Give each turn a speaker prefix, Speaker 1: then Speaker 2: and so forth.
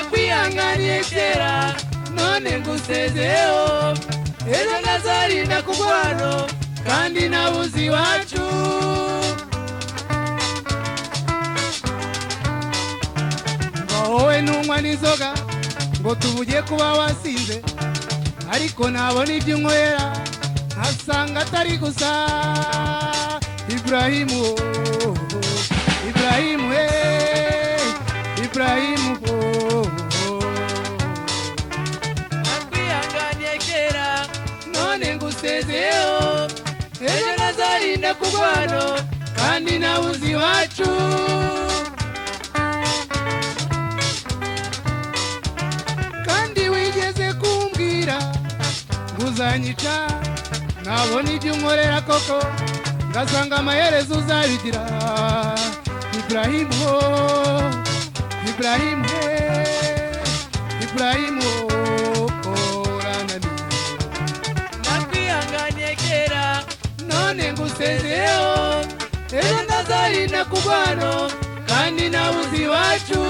Speaker 1: twahanganye kera none ngusezeho ejo nazarinda kurwano kandi nabuze iwacu wowe ntunywa n'inzoga ngo tuvuge kuba wasinze ariko nabona ibyo unywera nkasanga atari gusa iburahimu oh, oh, iburahimu we iburahimu oh, oh. nakwihanganye kera none ngusezeho ejo nazarinda kurwano kandi nabuze iwacu kandi wigeze kumbwira ngo uzanyica nabona ibyo unkorera koko ngasanga amaherezo uzabigira iburahimu ho iburahimu he iburahimu orananiye nakwihanganye kera none ngusezeho ejo ndazarinda kubano kandi nabuze iwacu